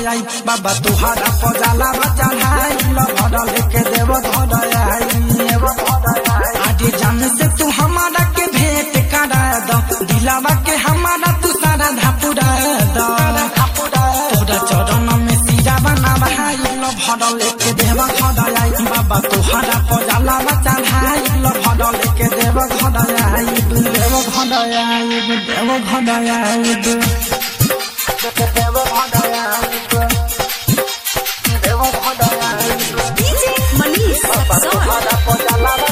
आई बाबा तुहारा पजाला चढ़ाई ल भर लेके देव घर आई आगे जान से तू हमारा के भेंट करा दो दिलावा के हमारा तू सारा धापुरा दो तोरा चरण में सिरा बना भाई ल भर लेके देव घर आई बाबा तुहारा पजाला चढ़ाई ल भर लेके देव घर आई देव घर आई देव घर आई देव घर आई देव घर आई DJ Manish Rexon.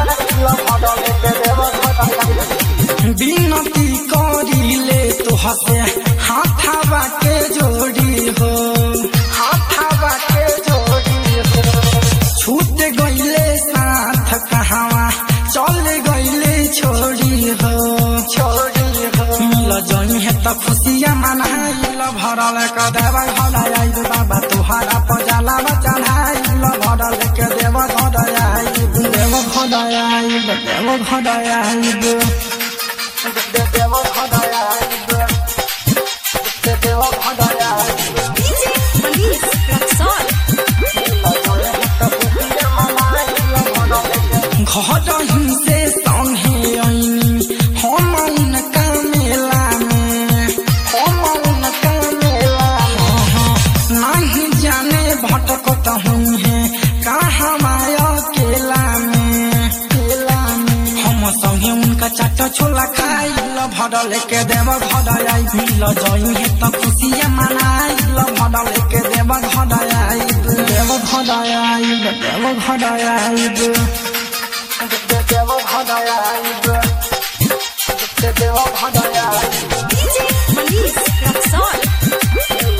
बिनती करिले तोहसे हाथावा के जोड़ी हो हाथावा के जोड़ी हो छूट गईले साथ कहावा चल गईले छोड़ी हो छोड़ी हो मिल जई है त खुशिया मनाइल भरल क देव घर आई बाबा तुहारा पजाला चढ़ाई भरल के देव घर आई देव घर आई देव घर आई देव घर आई देव घर आई DJ Manish Rexon. घर हिंसे संगे ऐनी हम उनका मेला में हम उनका मेला में नहीं जाने भटकत हूँ है कहाँ माया केला में केला में हम संगे उनका चाट छोला खाई ल भर लेके देव घर आई मिल जई है त खुशियाँ मनाई ल भर लेके देव घर आई देव घर आई देव घर आई देव घर आई देव घर आई DJ Manish Rexon.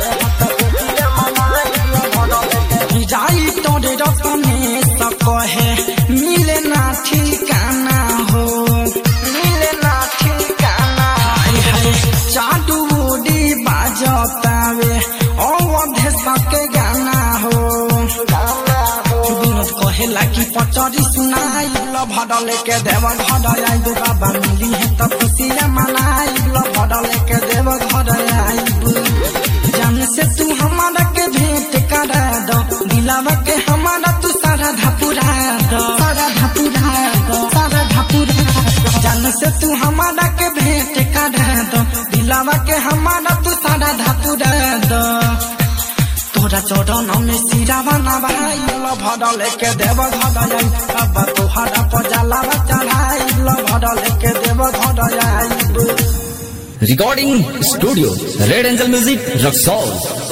जाई तोरे रतने कहे मिले ना ठिकाना हो मिले ना ठिकाना हाय हाय चाडू उडी बाजतावे अवधे सके गाना हो गाना हो विनोद कहेला कि पचरी सुनाई ल भर लेके देव घर आई दो बाबा मिली है त खुशियाँ मनाई ल भर लेके देव घर आई जान से तू हमारा के भेंट करा दो दिलावा के हमारा तू सारा धपुरा दो सारा धपुरा दो सारा धपुरा दो जान से तू हमारा के भेंट करा दो दिलावा के हमारा तू सारा धपुरा दो तोरा चरण में सिरा बना भाई ल भर लेके देव घर आई बाबा तोहरा पजाला चढ़ाई ल भर लेके देव घर आई Recording Studio Red Angel Music Rock